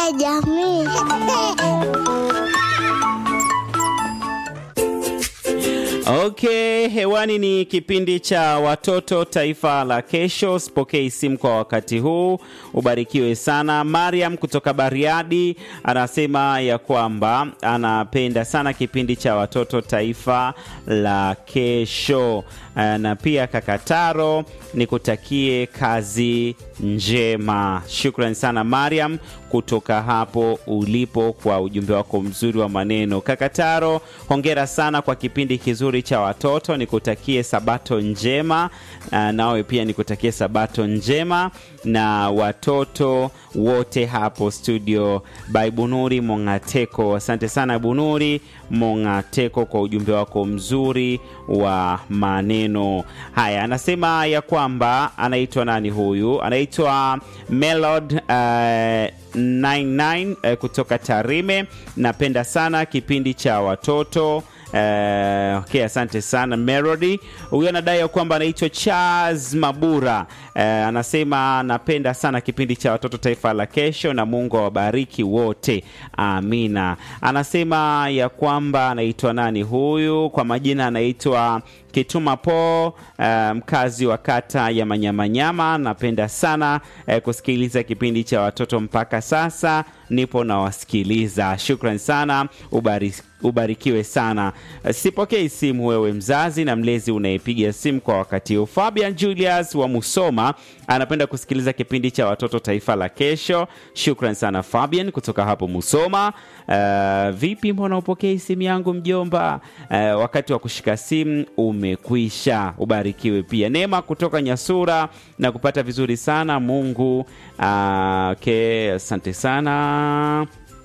ya jamii. Okay, hewani ni kipindi cha watoto taifa la kesho. Sipokei simu kwa wakati huu, ubarikiwe sana. Mariam kutoka Bariadi anasema ya kwamba anapenda sana kipindi cha watoto taifa la kesho, na pia Kakataro nikutakie kazi njema. Shukrani sana Mariam kutoka hapo ulipo kwa ujumbe wako mzuri wa maneno. Kakataro, hongera sana kwa kipindi kizuri cha watoto, nikutakie sabato njema. Uh, nawe pia nikutakie sabato njema na watoto wote hapo studio by Bunuri Mongateko. Asante sana Bunuri Mongateko kwa ujumbe wako mzuri wa maneno haya. Anasema ya kwamba anaitwa nani huyu? Anaitwa Melod uh, 99 uh, kutoka Tarime. Napenda sana kipindi cha watoto. Uh, okay, asante sana Melody. Huyu anadai ya kwamba anaitwa Charles Mabura. Uh, anasema napenda sana kipindi cha watoto taifa la kesho, na Mungu awabariki wote, amina. Anasema ya kwamba anaitwa nani huyu, kwa majina anaitwa Kituma Po, mkazi um, wa kata ya Manyamanyama. Napenda sana uh, kusikiliza kipindi cha watoto mpaka sasa nipo nawasikiliza. Shukran sana, ubariki ubarikiwe sana. Sipokei simu wewe mzazi na mlezi unayepiga simu kwa wakati huu. Fabian Julius wa Musoma anapenda kusikiliza kipindi cha watoto taifa la kesho. Shukran sana Fabian kutoka hapo Musoma. Uh, vipi, mbona upokei simu yangu mjomba? Uh, wakati wa kushika simu umekwisha. Ubarikiwe pia. Neema kutoka Nyasura na kupata vizuri sana Mungu. Uh, okay, asante sana.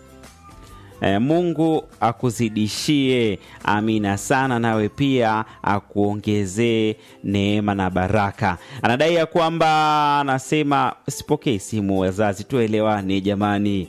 E, Mungu akuzidishie, amina sana, nawe pia akuongezee neema na baraka. Anadai ya kwamba anasema sipokei simu, wazazi tuelewane jamani.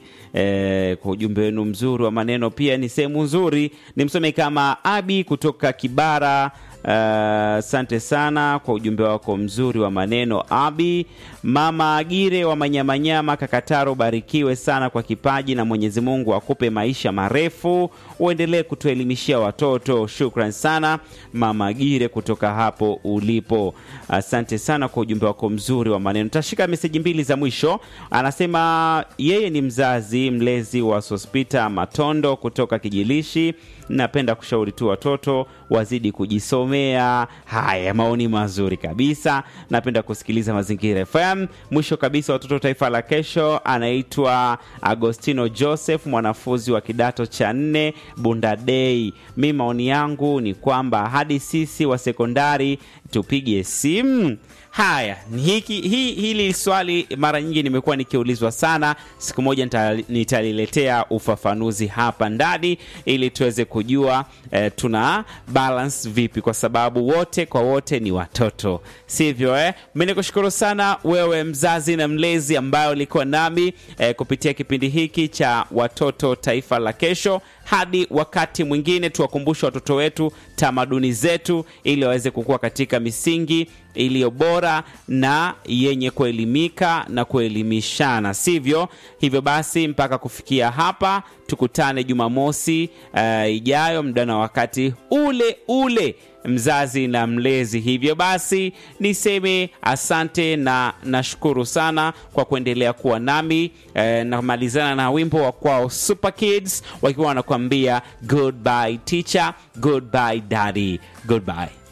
E, kwa ujumbe wenu mzuri wa maneno, pia ni sehemu nzuri, nimsome kama Abi kutoka Kibara. Asante uh, sana kwa ujumbe wako mzuri wa maneno Abi. Mama Agire wa Manyamanyama Kakataro, barikiwe sana kwa kipaji na Mwenyezi Mungu akupe maisha marefu, uendelee kutuelimishia watoto. Shukran sana Mama Agire kutoka hapo ulipo, asante sana kwa ujumbe wako mzuri wa maneno. Tashika meseji mbili za mwisho. Anasema yeye ni mzazi mlezi wa Sospita Matondo kutoka Kijilishi. Napenda kushauri tu watoto wazidi kujisomea. Haya, maoni mazuri kabisa. Napenda kusikiliza Mazingira FM. Mwisho kabisa, watoto taifa la kesho, anaitwa Agostino Joseph, mwanafunzi wa kidato cha nne Bundadei. Mi maoni yangu ni kwamba hadi sisi wa sekondari tupige simu. Haya, hiki hi, hili swali mara nyingi nimekuwa nikiulizwa sana. Siku moja nitaliletea ufafanuzi hapa ndani ili tuweze kujua eh, tuna balance vipi, kwa sababu wote kwa wote ni watoto, sivyo eh? Mimi nikushukuru sana wewe mzazi na mlezi ambayo ulikuwa nami eh, kupitia kipindi hiki cha watoto taifa la kesho. Hadi wakati mwingine, tuwakumbushe watoto wetu tamaduni zetu ili waweze kukua katika misingi iliyo bora na yenye kuelimika na kuelimishana, sivyo? Hivyo basi, mpaka kufikia hapa, tukutane Jumamosi uh, ijayo muda na wakati ule ule, mzazi na mlezi. Hivyo basi, niseme asante na nashukuru sana kwa kuendelea kuwa nami. Uh, namalizana na wimbo wa kwao Super Kids wakiwa wanakuambia goodbye teacher, goodbye daddy, goodbye.